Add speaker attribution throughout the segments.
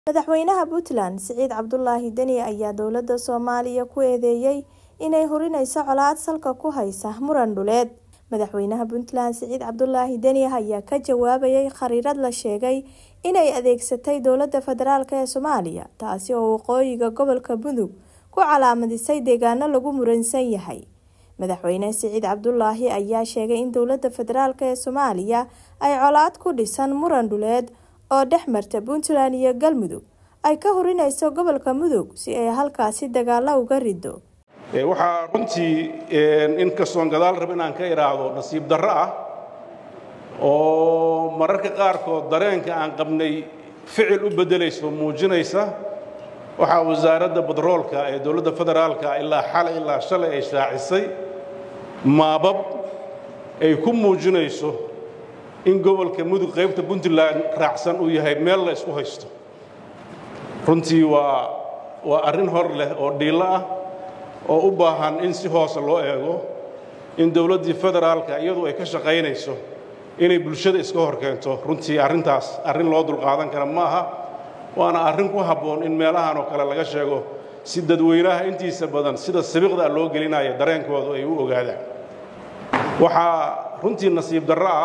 Speaker 1: Madaxweynaha Puntland Siciid Cabdulaahi Deni ayaa dowladda Soomaaliya ku eedeeyay inay hurinayso colaad salka ku haysa muran dhuleed. Madaxweynaha Puntland Siciid Cabdulaahi Deni ayaa ka jawaabayay khariirad la sheegay inay adeegsatay dowladda federaalk ee Soomaaliya taasi oo waqooyiga gobolka Mudug ku calaamadisay deegaano lagu muransan yahay. Madaxweyne Siciid Cabdulaahi ayaa sheegay in dowladda federaalk ee Soomaaliya ay colaad ku dhisan muran dhuleed oo dhex marta Puntland iyo Galmudug ay ka hurinayso gobolka Mudug si ay halkaasi dagaalo uga rido.
Speaker 2: waxaa runtii inkastoon gadaal rab inaan ka idhaahdo nasiib darro ah oo mararka qaarkood dareenka aan qabnay ficil u beddelayso muujinaysa waxaa wasaaradda batroolka ee dowladda federaalka ilaa xalay ilaa shalay ay shaacisay maabab ay ku muujinayso in gobolka mudug qaybta puntland raacsan uu yahay meel la isku haysto runtii waa waa arrin hor leh oo dhiillo ah oo u baahan in si hoose loo eego in dowladdii federaalka iyadu ay ka shaqaynayso inay bulshada iska hor keento runtii arrintaas arrin loo dulqaadan kara ma aha waana arrin ku habboon in meelahan oo kale laga sheego si dadweynaha intiisa badan sida sabiiqda loo gelinaya dareenkoodu ay u ogaadaan waxaa runtii nasiib darro ah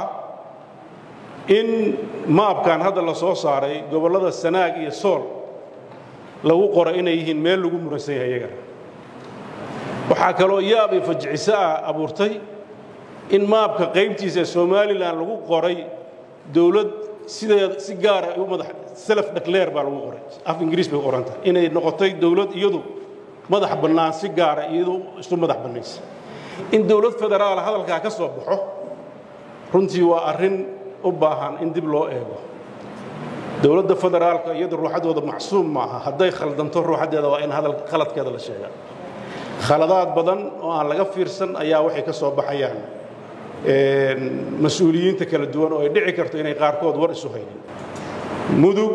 Speaker 2: in maabkan hadda la soo saaray gobollada sanaag iyo sool lagu qoray inay yihiin meel lagu muransan yahay iyagana waxaa kaloo yaab iyo fajiciso ah abuurtay in maabka qaybtiisa ee somalilan lagu qoray dowlad sideeda si gaara u madax self declare baa lagu qoray af ingiriis bay qoran tahay inay noqotay dowlad iyadu madax bannaan si gaara iyadu isu madax bannaysa in dowlad federaal hadalkaa ka soo baxo runtii waa arrin u baahan in dib loo eego dowladda federaalka iyadu ruuxaddooda macsuum maaha hadday khaldanto ruuxaddeeda waa in hadal khaladkeeda la sheegaa khaladaad badan oo aan laga fiirsan ayaa waxay ka soo baxayaan mas-uuliyiinta kala duwan oo ay dhici karto inay qaarkood war isu haynin mudug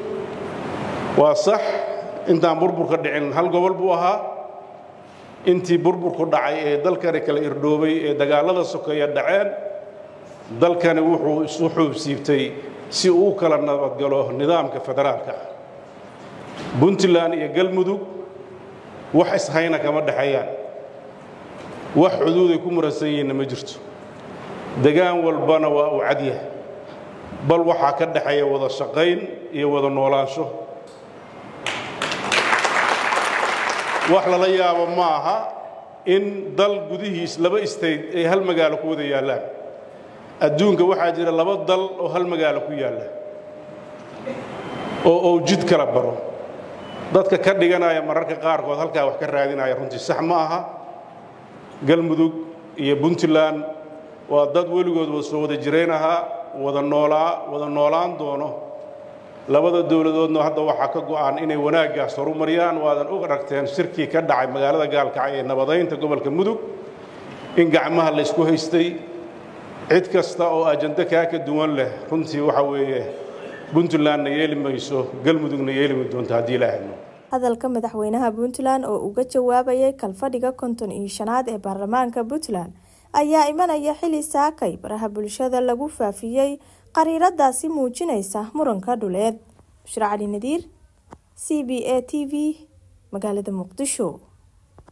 Speaker 2: waa sax intaan burburka dhicin hal gobol buu ahaa intii burburku dhacay ee dalkani kala irdhoobay ee dagaallada sokeeya dhaceen dalkani wuxuu isu xuubsiibtay si uu u kala nabadgalo nidaamka federaalka ah puntland iyo galmudug wax ishayna kama dhexeeyaan wax xuduuday ku muransan yihiinna ma jirto degaan walbana waa uu cadyahay bal waxaa ka dhexeeya wada shaqayn iyo wada noolaansho wax lala yaabo ma aha in dal gudihiis laba state ay hal magaalo ku wada yaallaan adduunka waxaa jira laba dal oo hal magaalo ku yaalla oo ou jid kala baro dadka ka dhiganaya mararka qaarkood halkaa wax ka raadinaya runtii sax ma aha galmudug iyo puntland waa dad weligood wada soo wada jirayn ahaa wada noolaa wada noolaan doono labada dowladoodna hadda waxaa ka go'an inay wanaaggaas horumariyaan waadan og aragteen shirkii ka dhacay magaalada gaalkacyo ee nabadaynta gobolka mudug in gacmaha la ysku haystay cid kasta oo ajando kaa ka duwan leh runtii waxa weeye puntlandna yeeli mayso galmudugna yeelimi doonto haddii la ahno
Speaker 1: hadalka madaxweynaha puntland oo uga jawaabayay kalfadhiga konton iyo shanaad ee baarlamaanka puntland ayaa imanaya xili saakay baraha bulshada lagu faafiyey qariiradaasi muujinaysa muranka dhuleed bushra cali nadiir c b a t v magaalada muqdisho